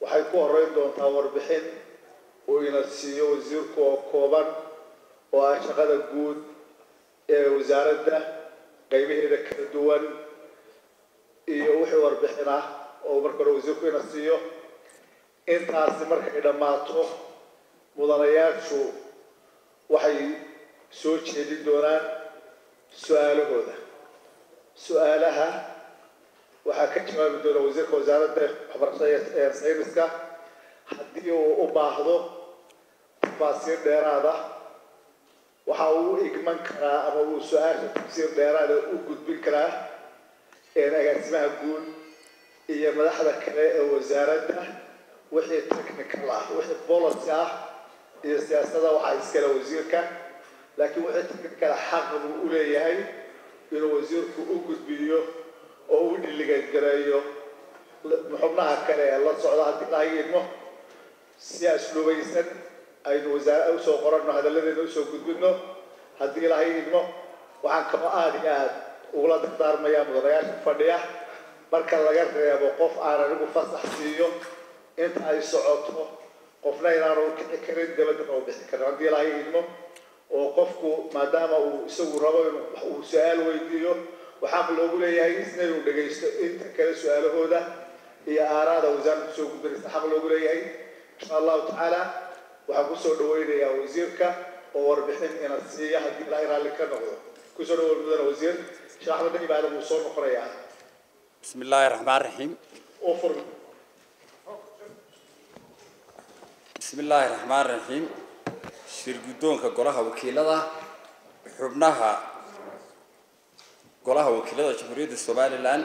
waxay ku horeyn doontaa warbixin uu ina siiyo wasiirku oo kooban oo ah shaqada guud ee wasaaradda qaybaheeda kala duwan iyo wixii warbixin ah oo marka hore wasiirku ina siiyo intaasi markay dhammaato mudanayaashu waxay soo jeedin doonaan su-aalahooda su-aalaha waxaa ka jawaabi doona wasiirka wasaaradda waxbarashada ee sayniska haddii uu u baahdo tafaasiir dheeraada waxa uu igman karaa ama uu su-aasha tafsiir dheeraada u gudbin karaa agaasimaha guud iyo madaxda kale ee wasaaradda wixii technical ah wixii policy ah iyo siyaasada waxaa iskale wasiirka laakiin wixii technical xaq buu u leeyahay inuu wasiirku u gudbiyo oo u dhiligagareeyo xubnaha kale ee la socda haddii laha idmo si asluubaysan aynu wasaare usoo qoranno hadalladeena usoo gudbino haddii laha idmo waxaan kaba aada iyo aada ugula dardaarmayaa mudanayaasha fadhiya marka laga reebo qof aan anigu fasax siiyo inta ay socoto qofna inaanu kici karin dabadana u bixi karin haddii laha idmo oo qofku maadaama uu isagu rabo inuu uu su-aal weydiiyo waxaa loogu leeyahay isna inuu dhagaysto inta kale su-aalahooda iyo aaraada wasaaradda soo gudbanaysa xaq loogu leeyahay insha allahu tacaala waxaan kusoo dhaweynayaa wasiirka oo warbixin ina siiya haddii ilaahay raalli ka noqdo kusoo dhawow mudana wasiir sheekh axmed dayib aadan wuu soo noqonayaa بسم الله الرحمن الرحيم oo fur بسم الله الرحمن الرحيم shirgudoonka golaha wakiilada xubnaha golaha wakiilada jamhuuriyadda somalilan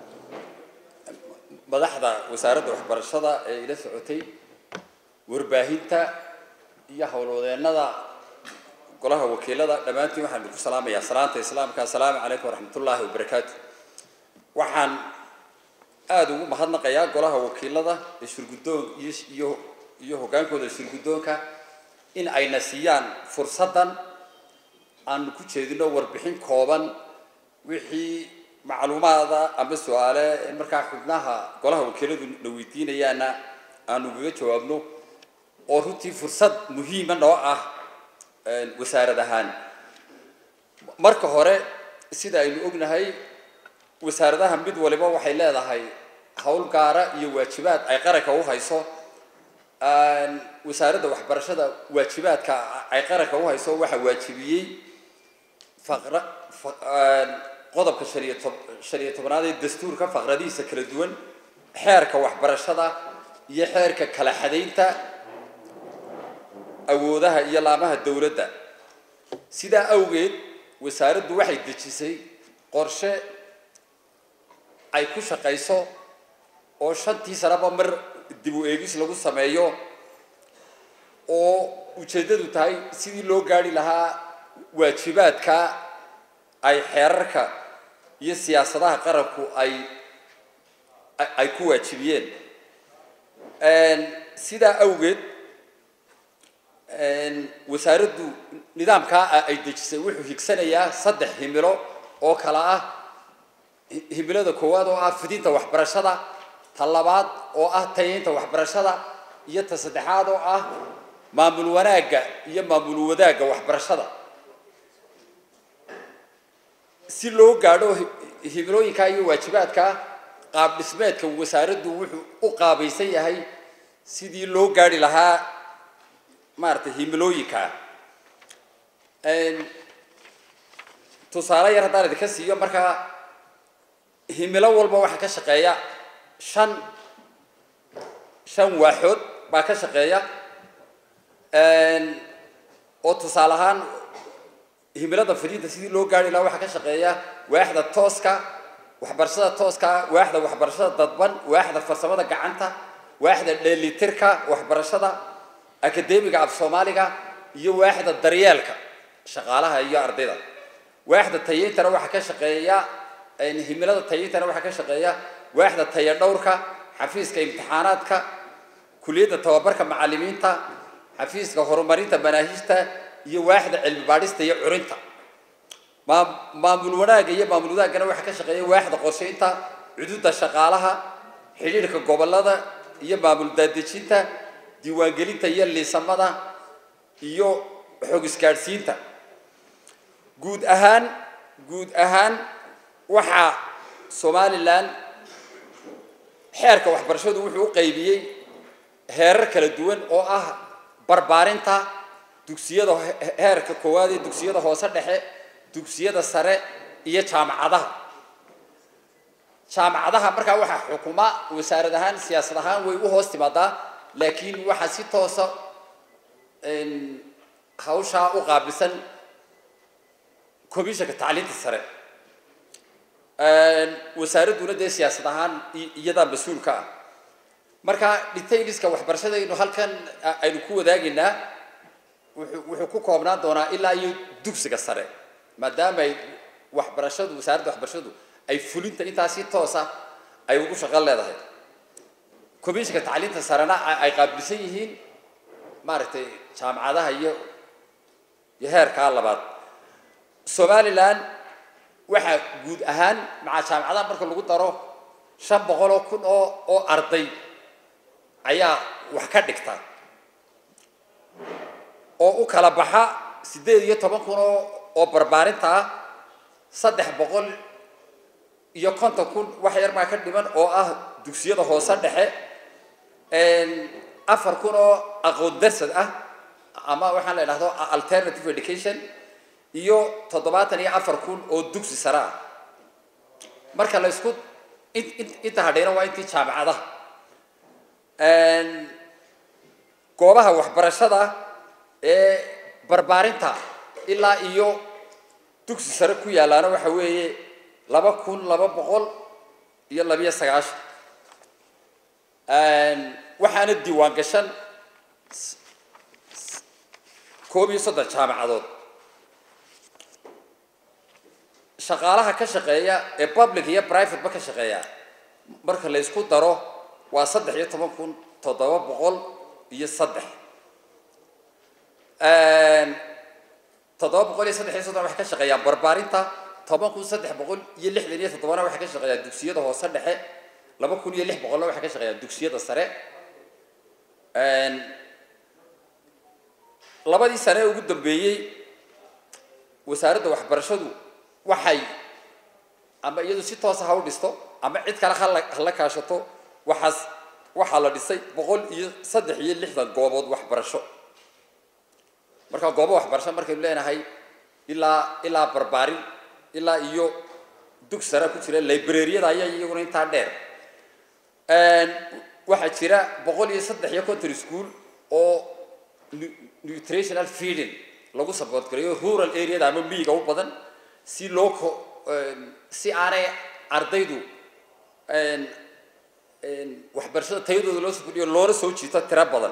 madaxda wasaaradda waxbarashada ee ila socotay warbaahinta iyo howlwadeennada golaha wakiilada dhammaantiin waxaan idinku salaamayaa salaanta islaamka assalaamu calaykum waraxmatullaahi wabarakaatu waxaan aada ugu mahadnaqayaa golaha wakiilada ee shirgudoon iyo iyo iyo hoggaankooda shirgudoonka in ayna siiyaan fursaddan aanu ku jeedino warbixin kooban wixii macluumaada ama su-aale ee markaa xubnaha golaha wakiiladu na weydiinayaana aanu kaga jawaabno oo runtii fursad muhiima noo ah wasaarad ahaan marka hore sida aynu ognahay wasaaradaha mid waliba waxay leedahay howl gaara iyo waajibaad ay qaranka u hayso wasaaradda waxbarashada waajibaadka ay qaranka u hayso waxaa waajibiyey faqra qodobka shan iyo tob shan iyo tobnaad ee dastuurka faqradihiisa kala duwan xeerka waxbarashada iyo xeerka kala xadaynta awoodaha iyo laamaha dowladda sidaa awgeed wasaaraddu waxay dejisay qorshe ay ku shaqayso oo shantii sanaba mar dib u eegis lagu sameeyo oo ujeeddadu tahay sidii loo gaari lahaa waajibaadka ay xeerarka iyo siyaasadaha qaranku ay ay ku waajibiyeen sidaa awgeed wasaaraddu nidaamkaa ay dejisay wuxuu higsanayaa saddex himilo oo kala ah himilada koowaad oo ah fidinta waxbarashada ta labaad oo ah tayaynta waxbarashada iyo ta saddexaad oo ah maamul wanaagga iyo maamul wadaagga waxbarashada si loo gaadho himilooyinka iyo waajibaadka qaab dhismeedka wasaaraddu wuxuu u qaabaysan yahay sidii loo gaari lahaa maaragtay himilooyinka tusaale yar haddaan idinka siiyo markaa himilo walba waxaa ka shaqeeya shan shan waaxood baa ka shaqeeya oo tusaale ahaan himilada fidinta sidii loo gaari lahaa waxaa ka shaqeeya waaxda tooska waxbarashada tooska waaxda waxbarashada dadban waaxda farsamada gacanta waaxda dheelitirka waxbarashada akademiga af soomaaliga iyo waaxda daryeelka shaqaalaha iyo ardayda waaxda tayintana waxaa ka shaqeeya himilada tayintana waxaa ka shaqeeya waaxda taya dhowrka xafiiska imtixaanaadka kuliyadda tababarka macalimiinta xafiiska horumarinta manaahijta iyo waaxda cilmi baadhista iyo curinta maa maamul wanaagga iyo maamul wadaaggana waxaa ka shaqeeya waaxda qorshaynta cududa shaqaalaha xidhiidhka gobolada iyo maamul daadejinta diiwaangelinta iyo liisamada iyo xog isgaadhsiinta guud ahaan guud ahaan waxaa somalilan xeerka waxbarashadu wuxuu u qaybiyey heerar kala duwan oo ah barbaarinta dugsiyada heerka koowaad ee dugsiyada hoose dhexe dugsiyada sare iyo jaamacadaha jaamacadaha markaa waxaa xukuma wasaarad ahaan siyaasad ahaan way u hoos timaadaa laakiin waxaa si toosa hawshaa u qaabilsan commissionka tacliinta sare wasaaradduna dee siyaasad ahaan iyadaa mas-uulka ah marka detailska waxbarashadaynu halkan aynu ku wadaagaynaa wuxuu wuxuu ku koobnaan doonaa ilaa iyo dugsiga sare maadaama ay waxbarashadu wasaaradda waxbarashadu ay fulinta intaa si toosa ay ugu shaqo leedahay commissionka tacliinta sarena ay qaabilsan yihiin maaragtay jaamacadaha iyo iyo heerkaa labaad somalilan waxaa guud ahaan maca jaamacadaha marka lagu daro shan boqol oo kun oo oo arday ayaa wax ka dhigta oo u kala baxa siddeed iyo toban kun oo oo barbaarinta ah saddex boqol iyo konton kun wax yar baa ka dhiman oo ah dugsiyada hoose dhexe afar kun oo aqoon darsad ah ama waxaan la idhahdo alternative education iyo toddobaatan iyo afar kun oo dugsi sare ah marka la isku inta hadhayna waa intii jaamacadaha goobaha waxbarashada ee barbaarinta ilaa iyo dugsi sare ku yaalaana waxa weeye laba kun laba boqol iyo labiyo sagaashan waxaana diiwaan gashan koob iyo soddon jaamacadood shaqaalaha ka shaqeeya ee public iyo private ba ka shaqeeya marka la isku daro waa saddex iyo toban kun toddoba boqol iyo saddex toddoba boqol iyo saddex iyo soddon waxay ka shaqeeyaan barbaarinta toban kun saddex boqol iyo lixdan iyo toddobana waxay ka shaqeeyaan dugsiyada hoose dhexe laba kun iyo lix boqolna waxay ka shaqeeyaan dugsiyada sare labadii sane ee ugu dambeeyey wasaaradda waxbarashadu waxay ama iyadu si toosa ha u dhisto ama cid kale hala hala kaashato waxaas waxaa la dhisay boqol iyo saddex iyo lixdan goobood waxbarasho marka goobo waxbarasho markaynu leenahay ilaa ilaa barbaarin ilaa iyo dug sare ku jira librariyada ayaa iyaguna intaa dheer waxaa jira boqol iyo saddex iyo conton school oo nutritional feeding lagu support gareeyo rural areada ama miyiga u badan si loo ko si aanay ardaydu waxbarashada tayadooda loo soo kordhiyo loona soo jiito tiro badan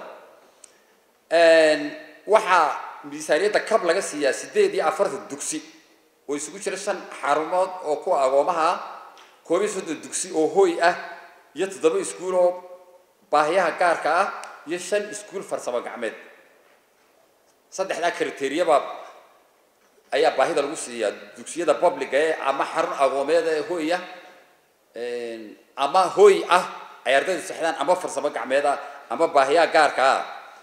waxaa miisaaniyadda kab laga siiyaa siddeed iyo afartan dugsi oo isugu jira shan xarumood oo kuwa agoomaha ah koob iyo soddon dugsi oo hooy ah iyo toddoba iskuul oo baahiyaha gaarka ah iyo shan iskuul farsamo gacmeed saddexdaa kriteriyabaa ayaa baahida lagu siiyaa dugsiyada publica ee ama xarun agoomeed ee hooy ah ama hooy ah ay ardaydu sexdaan ama farsamo gacmeed ah ama baahiyaha gaarka ah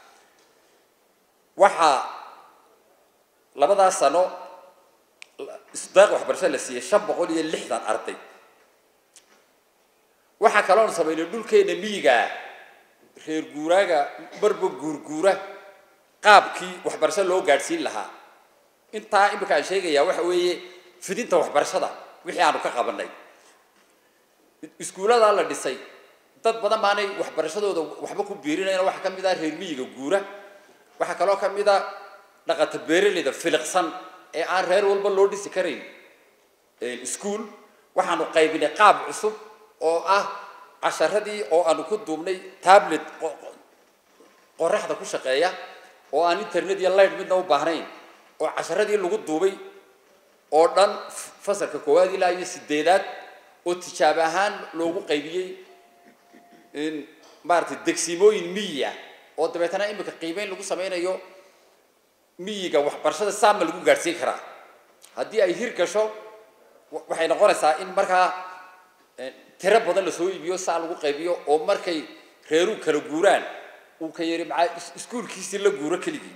waxaa labadaas sano isdaaq waxbarasho la siiyey shan boqol iyo lixdan arday waxaa kaloon samaynay dhulkeena miyigaa reer guuraaga marba guurguura qaabkii waxbarasho loo gaadhsiin lahaa intaa imika aan sheegayaa waxa weeye fidinta waxbarashada wixii aanu ka qabanay iskuulladaa la dhisay dad badan baanay waxbarashadooda waxba ku biirinayna waxaa ka mid ah reer miyiga guura waxaa kaloo ka mid a dhaqata beeraleyda filiqsan ee aan reer walba loo dhisi karayn iskuol waxaanu qaybinay qaab cusub oo ah casharadii oo aanu ku duubnay tablet qoraxda ku shaqeeya oo aan internet iyo light midna u baahnayn oo casharadii lagu duubay oo dhan fasalka koowaad ilaa iyo sideedaad oo tijaab ahaan loogu qaybiyey maaragtay degsimooyin miyi ah oo dabeetana imika qiimeyn lagu sameynayo miyiga waxbarashada saama lagu gaadhsiin karaa haddii ay hir gasho waxay noqonaysaa in markaa tiro badan lasoo iibiyo saa lagu qaybiyo oo markay reeruu kala guuraan uu ka yidhi maxaa is- iskuulkiisii la guuro keligii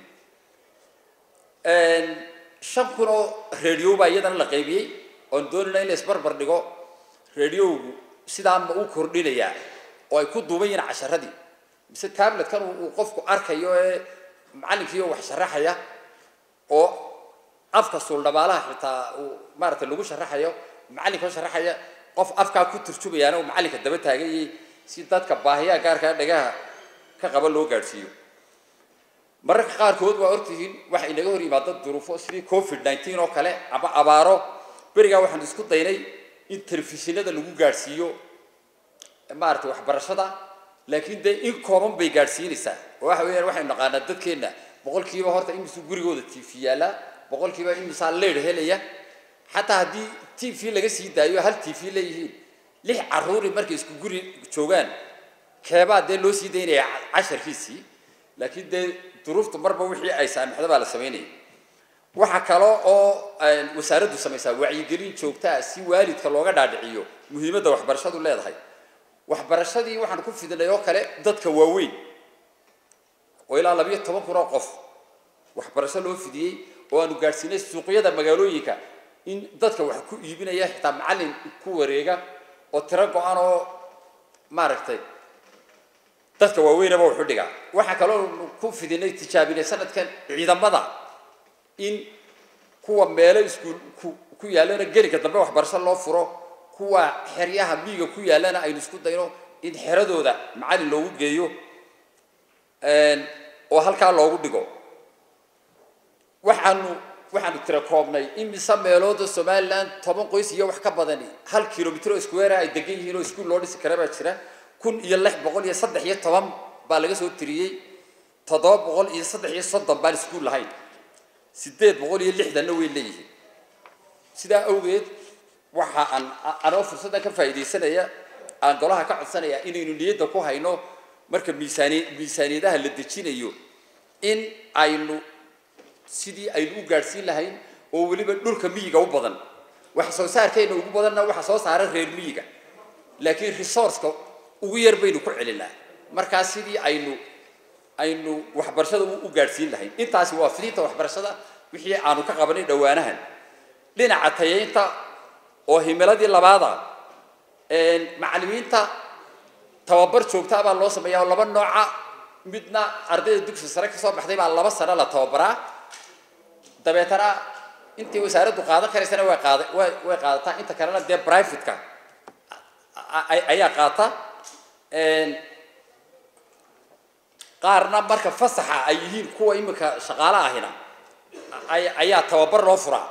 shan kun oo radio baa iyadana la qaybiyey oon doonayna in la isbarbar dhigo radiowgu sidaa ma u kordhinayaa oo ay ku duuban yihiin casharadii mise tabletkan uu uu qofku arkayo ee macallinkiiyo wax sharaxaya oo afka suuldhabaalaha xitaa uu maaragtay lagu sharaxayo macallinka oo sharaxaya qof afkaa ku turjumayaana uu macallinka daba taaganyay si dadka baahiyaha gaarkaa dhagaha ka qaba loo gaadhsiiyo mararka qaarkood waa ortihiin waxa inaga hor yimaada duruufo sidii covid nineteen oo kale ama abaaro berigaa waxaan isku daynay in telefishinada lagu gaadhsiiyo maaragtay waxbarashada laakiin dee in kooban bay gaadhsiinaysaa oo waxa weeyaan waxaynu naqaanaa dadkeenna boqolkiiba horta imisuu gurigooda t v yaallaa boqolkiiba imisaa leer helaya xataa haddii t v laga sii daayo hal t v leeyihiin lix caruuri markay isku guri joogaan keebaa dee loo sii daynaya casharkiisii laakiin dee duruuftu marba wixii ay saamixda baa la samaynaya waxaa kale oo wasaaraddu samaysaa wacyigelin joogtaa si waalidka looga dhaadhiciyo muhiimadda waxbarashadu leedahay waxbarashadii waxaan ku fidinay oo kale dadka waaweyn oo ilaa labayo toban kun oo qof waxbarasho loo fidiyey oo aanu gaadhsiinay suuqyada magaalooyinka in dadka wax ku iibinaya xitaa macallin ku wareega oo tiro go-an oo maaragtay dadka waaweynaba wuxu dhigaa waxaa kaloo ku fidinay tijaabinay sanadkan ciidamada in kuwa meelo iskuul ku ku yaallana gelinka dambe waxbarasho loo furo kuwa xeryaha miyiga ku yaallana aynu isku dayno in xeradooda macallin loogu geeyo oo halkaa loogu dhigo waxaanu waxaanu tira koobnay imise meelooda somaliland toban qoys iyo wax ka badani hal kilomitr oo square ay degan yihiin oo iskuul loo dhisi kara baa jira kun iyo lix boqol iyo saddex iyo toban baa laga soo tiriyey toddoba boqol iyo saddex iyo soddon baan iskuul lahayn sideed boqol iyo lixdanna way leeyihiin sidaa awgeed waxa aan anoo fursaddan ka faa'iidaysanaya aan golaha ka codsanaya inaynu niyadda ku hayno marka miisaani miisaaniyadaha la dejinayo in aynu sidii aynu u gaadhsiin lahayn oo weliba dhulka miyiga u badan wax soo saarkayna ugu badanna waxa soo saara reer miyiga laakiin resourceka ugu yar baynu ku celinaa markaa sidii aynu aynu waxbarashada u gaadhsiin lahayn intaasi waa fidinta waxbarashada wixii aanu ka qabanay dhowaanahan dhinaca tayaynta oo himiladii labaada macallimiinta tababar joogtaa baa loo sameeyaa oo laba nooca midna ardayda dugsi sare kasoo baxday baa laba sano la tababaraa dabeetana intii wasaaraddu qaadan karaysana way qaada way way qaadataa inta kalena dee privateka ayaa qaata qaarna marka fasaxa ay yihiin kuwa imika shaqaale ahina ayaa tababar loo furaa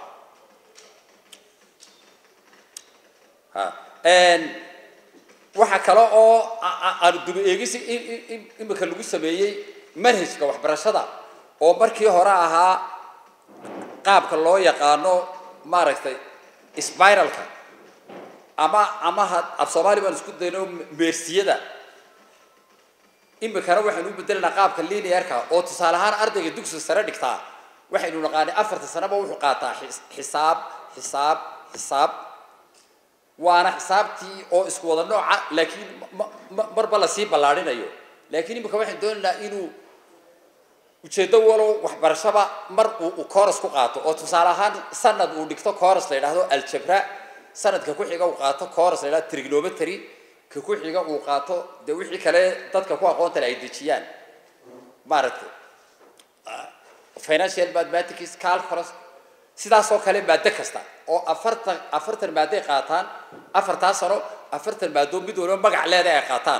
waxaa kale oo aanu duba eegisi imika lagu sameeyey manhajka waxbarashada oo markii hore ahaa qaabka loo yaqaano maaragtay spiralka ama ama af soomaali baan isku dayno meersiyada imikana waxaynu u bedelanaa qaabka linearka oo tusaale ahaan ardayga dugsiga sare dhigtaa waxaynu naqaanay afarta sanaba wuxuu qaataa xisaab xisaab xisaab waana xisaabtii oo isku wada nooca laakiin marba lasii ballaarinayo laakiin imika waxaan doonaynaa inuu ujeeddo walow waxbarashaba mar uu coros ku qaato oo tusaale ahaan sanad uu dhigto coros la yidhaahdo aljabra sanadka ku xiga uu qaato coros la yidhahdo trigonometry ka ku xiga uu qaato dee wixii kale dadka ku aqoonta le ay dejiyaan maaragtay financial mathematics calculus sidaasoo kale maado kasta oo afartan afartan maadoay qaataan afartaa sano afartan maado mid waliba magac leeda ay qaataan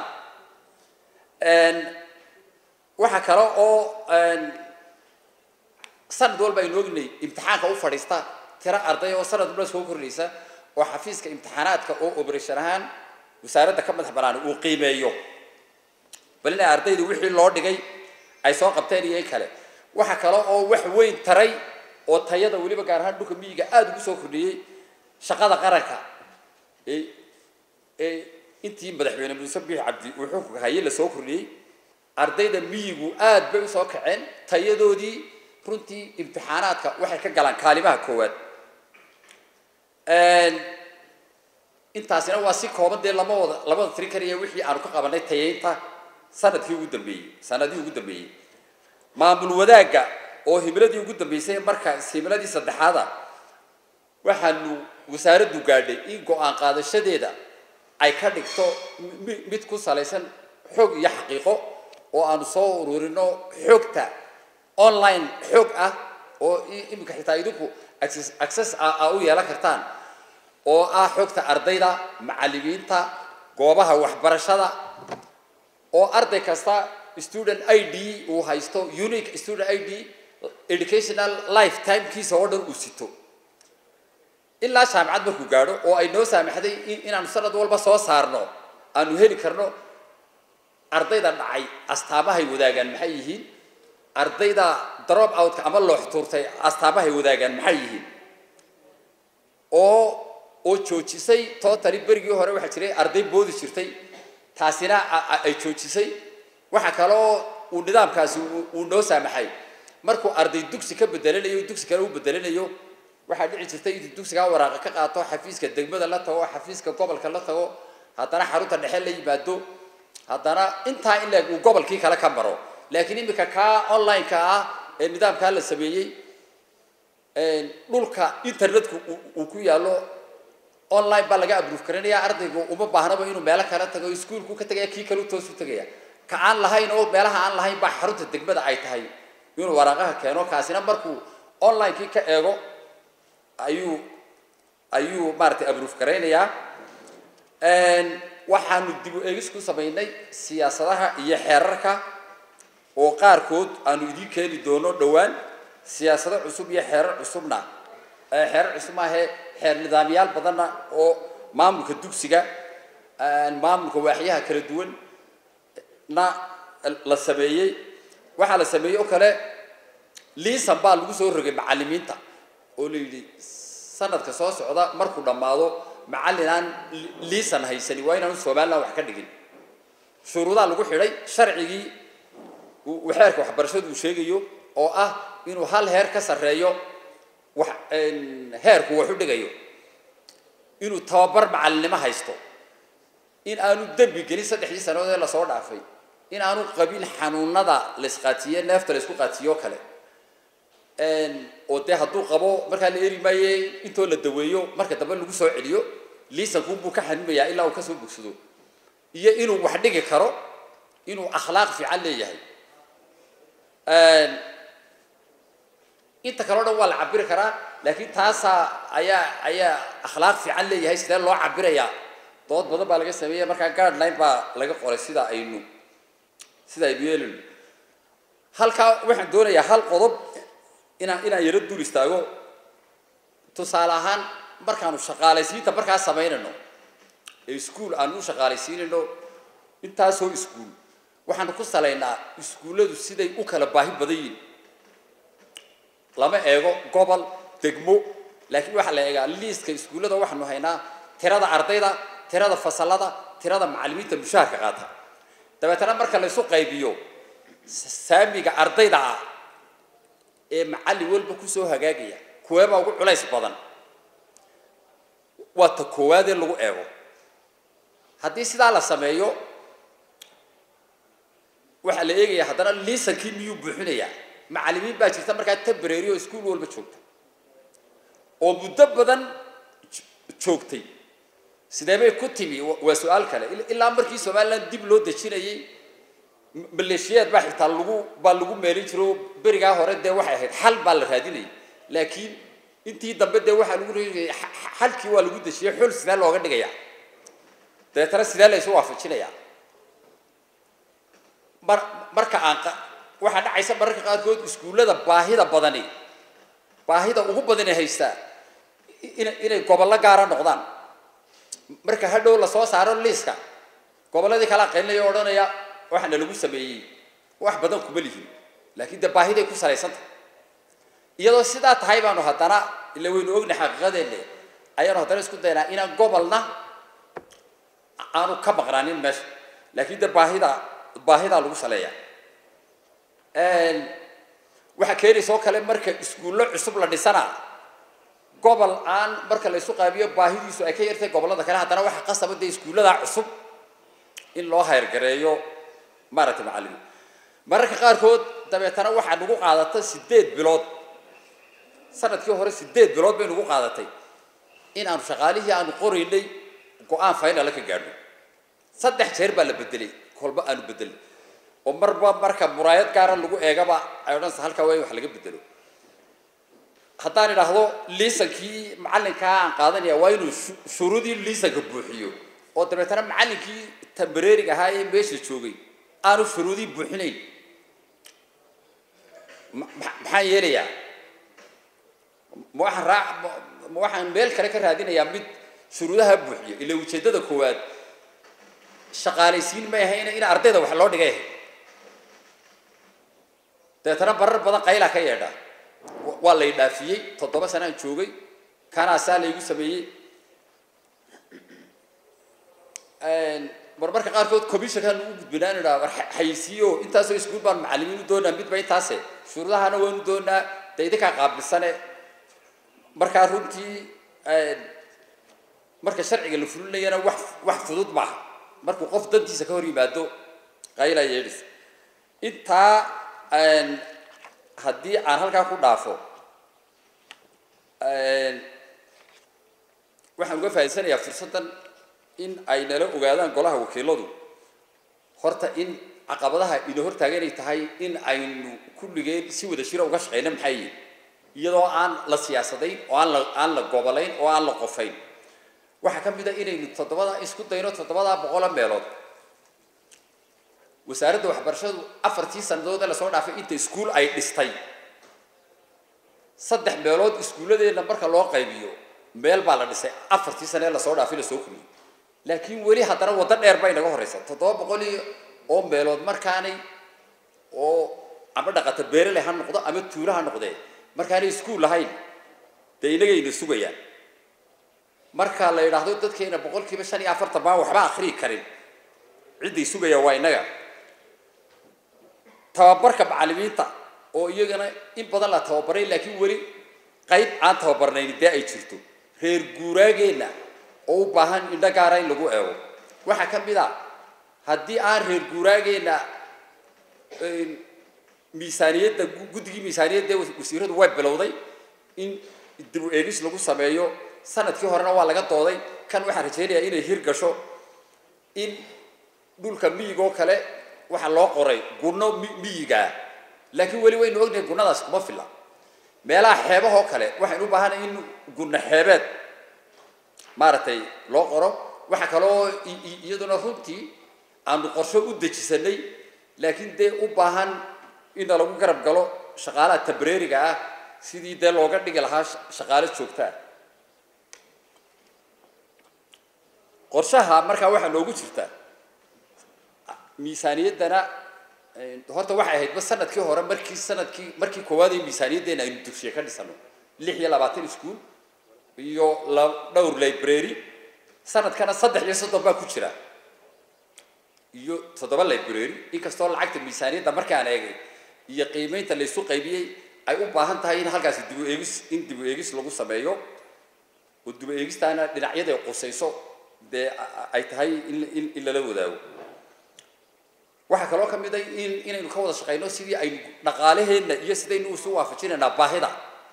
waxaa kale oo sanad walba aynu ognay imtixaanka u fadhiista tiro arday oo sanad walba soo kordhaysa oo xafiiska imtixaanaadka oo operation ahaan wasaaradda ka madax banaan uu qiimeeyo bal inay ardayda wixii loo dhigay ay soo qabteen iyo in kale waxaa kale oo wax weyn taray oo tayada weliba gaar ahaan dhulka miyiga aada ugu soo kordhiyey shaqada qaranka ee ee intii madaxweyne muuse biix cabdi uu xukunka hayay la soo kordhiyey ardayda miyigu aad bay usoo kaceen tayadoodii runtii imtixaanaadka waxay ka galaan kaalimaha koowaad intaasina waa si kooban dee lama wada lamada tiri karaya wixii aanu ka qabanay tayaynta sanadkii ugu dambeeyey sanadihii ugu dambeeyey maamul wadaagga oo himiladii ugu dambeysay marka himiladii saddexaada waxaanu wasaaraddu gaadhay in go-aan qaadashadeeda ay ka dhigto mid ku salaysan xog iyo xaqiiqo oo aanu soo ururino xogta online xog ah oo iminka xitaa idinku access a u yeelan kartaan oo ah xogta ardayda macallimiinta goobaha waxbarashada oo arday kasta student i d uu haysto unique student i d educational lifetimekiisa oo dhan uu sito ilaa jaamacad markuu gaadho oo ay noo saamaxday inaanu sanad walba soo saarno aanu heli karno ardayda dhacay astaamahay wadaagaan maxay yihiin ardayda drop outka ama loox tuurtay astaamahay wadaagaan maxay yihiin oo oo joojisay totally berigii hore waxaa jiray arday boodi jirtay taasina ay joojisay waxa kaloo uu nidaamkaasi uu noo saamaxay markuu arday dugsi ka bedelanayo dugsi kale u bedelanayo waxaa dhici jirtay intuu dugsigaa waraaqa ka qaato xafiiska degmada la tago xafiiska gobolka la tago haddana xarunta dhexe la yimaado haddana intaa in leeg uu gobolkii kale ka maro laakiin iminka kaa online-ka ah ee nidaamkaa la sameeyey dhulka internetku uu ku yaallo online baa laga abruuf karinaya ardaygu uma baahnaba inuu meelo kale tago iskuolku ka tagaya kii kale u toos u tegaya ka aan lahayn oo meelaha aan lahayn baa xarunta degmada ay tahay inuu waraaqaha keeno kaasina markuu online-kii ka eego ayuu ayuu maaragtay abruuf garaynayaa waxaanu dib u eegis ku samaynay siyaasadaha iyo xeerarka oo qaarkood aanu idiin keeni doono dhowaan siyaasado cusub iyo xeerar cusubna xeerar cusub maahee xeer nidaamyaal badanna oo maamulka dugsiga maamulka waaxyaha kala duwan na la sameeyey waxaa la sameeyey oo kale liisan baa lagu soo rogay macallimiinta oo la yidhi sanadka soo socda markuu dhammaado macallin aan liisan haysani waa inaanu somalilan wax ka dhigin shuruudaa lagu xidhay sharcigii uu xeerka waxbarashadu uu sheegayo oo ah inuu hal heer ka sarreeyo wax heerku wax u dhigayo inuu tababar macallinnimo haysto in aanu dembi gelin saddexdii sannadood ee lasoo dhaafay in aanu qabin xanuunada la isqaatiye neefta la isku qaatiyo o kale oo dee hadduu qabo markaa la eri maaye intoo la daweeyo marka dambe lagu soo celiyo liisankuunbuu ka xanuumayaa ilaa uu kasoo bogsado iyo inuu wax dhigi karo inuu akhlaaq fiican leeyahay inta kale o dhan waa la cabiri karaa laakiin taasaa ayaa ayaa akhlaaq fiican leeyahay sidee loo cabirayaa dood badan baa laga sameeya markaa guardline baa laga qoray sida aynu sida aynu yeelino halkaa waxaan doonayaa hal qodob inaan inaan yaro dul istaago tusaale ahaan markaanu shaqaalaysiinta markaa samaynayno ee iskuol aanu u shaqaalaysiinayno intaasoo iskuol waxaanu ku salaynaa iskuulladu siday u kala baahi badan yihin lama eego gobol degmo laakiin waxaa la eegaa liiska iskuullada waxaanu haynaa tirada ardayda tirada fasalada tirada macallimiinta mushaharka qaata dabeetana marka la isu qaybiyo saamiga ardayda ah ee macallin walba kusoo hagaagaya kuweebaa ugu culays badan waa ta koowaad ee lagu eego haddii sidaa la sameeyo waxaa la eegaya haddana liisankii miyuu buuxinayaa macallimiin baa jirta markaa tabareeri oo iskuol walba joogta oo muddo badan joogtay sidee bay ku timi waa su-aal kale ilaa markii somalilan dib loo dejinayay maleeshiyaad baa xitaa lagu baa lagu meelin jiro berigaa hore dee waxay ahayd xal baa la raadinayay laakiin intii dambe dee waxaa lagu reegaya xalkii waa lagu dejiyay xul sidee looga dhigaya dabeetana sidee la isu waafajinaya mar marka aan waxaa dhacaysa mararka qaarkood iskuullada baahida badani baahida ugu badani haystaa ina inay gobollo gaara noqdaan marka hadhow lasoo saaro liiska gobolladii kala aqaynaya o odhanaya waxaana lagu sameeyey wax badan kuma lihin laakiin dee baahiday ku salaysantah iyadoo sidaa tahay baanu haddana ila waynu ognahay xaqiiqadeenne ayaanu haddana isku daynaa inaan gobolna aanu ka maqnaanin meesha laakiin dee baahida baahidaa lagu saleeya waxaa keenaysa oo kale marka iskuullo cusub la dhisana gobol aan marka la isu qaabiyo baahidiisu ay ka yartay gobollada kale haddana waxaa qasaba dee iskuulladaa cusub in loo hayrgareeyo maaragtay macallimiin mararka qaarkood dabeetana waxaa nagu qaadata sideed bilood sanadkii hore sideed bilood bay nagu qaadatay in aanu shaqaalihii aanu qoraynay go-aan faynala ka gaadhno saddex jeer baa la bedelay kolba aanu bedelay oo marba marka muraayad gaara lagu eegaba ay odhanaysa halkaa waa in wax laga bedelo haddaan idhaahdo liisankii macallinkaa aan qaadanaya waa inuu shu- shuruudii liisanka buuxiyo oo dabeetana macallinkii tambareeriga ahaa ee meesha joogay aanu shuruudii buuxinayn ma- ma- maxaan yeelayaa ma waxaan raac ma- ma waxaan meel kale ka raadinayaa mid shuruudaha buuxiyo ila ujeeddada koowaad shaqaalaysiin may ahayna in ardayda wax loo dhigay dabeetana barar badan qaylaa ka yeedha Wa- waa lay dhaafiyey toddoba sanaan joogay kanaasaa laygu sameeyey marmarka qaarkood commissionkaan ugu gudbinaa in idhaa war xa- xayisiiyo intaasoo iskuul baan macallimiin u doonaa midba intaase shuruudahana waanu doonaa dee idinkaa qaabilsane markaa runtii marka sharciga la fulinayana wax wax fudud maaha markuu qof dantiisa ka hor yimaado qayla yeedhis intaa haddii aan halkaa ku dhaafo waxaan uga faa'iidsanayaa fursaddan in ay nala ogaadaan golaha wakiiladu horta in caqabadaha ina hortaagan ay tahay in aynu kulligeen si wada jira uga shaqeyna maxay yihin iyadoo aan la siyaasadayn oo aan la aan la gobolayn oo aan la qofayn waxaa ka mid a inaynu toddobada isku dayno toddobadaa boqola meelood wasaaradda waxbarashadu afartii sannadood ee lasoo dhaafay inta iskuul ay dhistay saddex meelood iskuulladeenna marka loo qaybiyo meel baa la dhisay afartii sane ee lasoo dhaafay lasoo kuliyey laakiin weli haddana waddo dheer bay naga horeysa toddoba boqol iyo oo meelood markaanay oo ama dhaqata beerele ha noqdo ama tuulo ha noqdee markaanay iskuul lahayn dee inagayna sugayaan marka la yidhaahdo dadkeena boqolkiiba shan iyo afartan baan waxba akriyi karin cidday sugayaan waa innaga tababarka macallimiinta oo iyagana in badan la tababaray laakiin weli qayb aan tababarnayn dee ay jirto reer guuraageenna oo u baahan indho gaara in lagu eego waxaa ka mid a haddii aan reer guuraageenna miisaaniyadda guddigii miisaaniyadda ee wasiiradu way bilowday in dib u eegis lagu sameeyo sanadkii horena waa laga dooday kan waxaan rajaynayaa inay hir gasho in dhulka miyigoo kale waxaa loo qoray gunno mi- miyigaa laakiin weli waynu ognahay gunnadaas kuma filla meelaha xeebahoo kale waxaynu u baahanay in gunno xeebeed maaragtay loo qoro waxaa kaloo i- i- iyaduna runtii aanu qorsho u dejisanay laakiin dee u baahan in lagu garab galo shaqaalaha tabreeriga ah sidii dee looga dhigi lahaa sha- shaqaalo joogta ah qorshaha markaa waxaa noogu jirta miisaaniyaddana horta waxay ahaydba sanadkii hore markii sanadkii markii koowaad ee miisaaniyaddeena aynu dugsiye ka dhisano lix iyo labaatan iskuul iyo la dhowr library sanadkana saddex iyo soddon baa ku jira iyo toddoba library inkastoo lacagta miisaaniyadda markaan eegay iyo qiimeynta laysu qaybiyey ay u baahan tahay in halkaasi dib u eegis in dib u eegis lagu sameeyo oo dib u eegistaana dhinacyada ay qusayso dee a- a- ay tahay in in in lala wadaago waxaa kaloo ka mid a in inaynu ka wada shaqayno sidii aynu dhaqaalaheenna iyo sidaynu isu waafajinaynaa baahida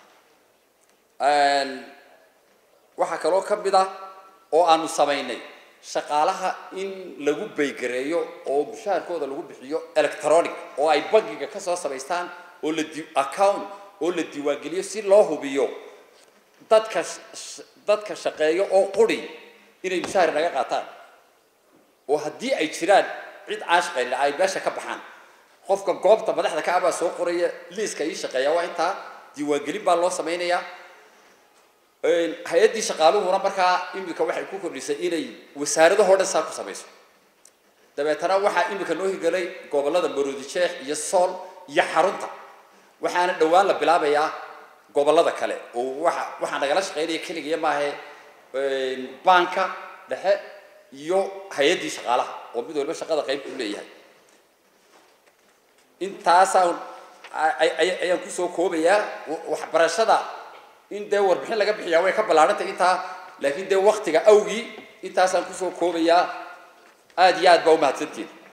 waxaa kaloo ka mid ah oo aanu samaynay shaqaalaha in lagu baygareeyo oo mushaharkooda lagu bixiyo electronic oo ay bangiga ka soo samaystaan oo la di account oo la diiwaangeliyo si loo hubiyo dadka sh- sh- dadka shaqeeyo oo quri inay mushahar naga qaataan oo haddii ay jiraan cid aan shaqaynin ay meesha ka baxaan qofka goobta madaxda ka abaa soo qoraya liiska ii shaqeeya waa intaa diiwaangelin baa loo samaynayaa hay-addii shaqaaluhuna markaa imika waxay ku kordhisay inay wasaaradahoo dhan saa ku samayso dabeetana waxaa imika noo hirgelay gobollada maroodi jeex iyo sool iyo xarunta waxaana dhowaan la bilaabayaa gobollada kale oo waxa waxaa nagala shaqaynaya keligiya maahe baanka dhexe iyo hay-addii shaqaalaha oo mid walba shaqada qayb ku leeyahay intaasaan ay- ay- ayaan kusoo koobayaa wa- waxbarashada in dee warbixin laga bixiyaa way ka ballaarantay intaa laakiin dee waktiga awgii intaasaan kusoo koobayaa aada iyo aad baa umahadsantiin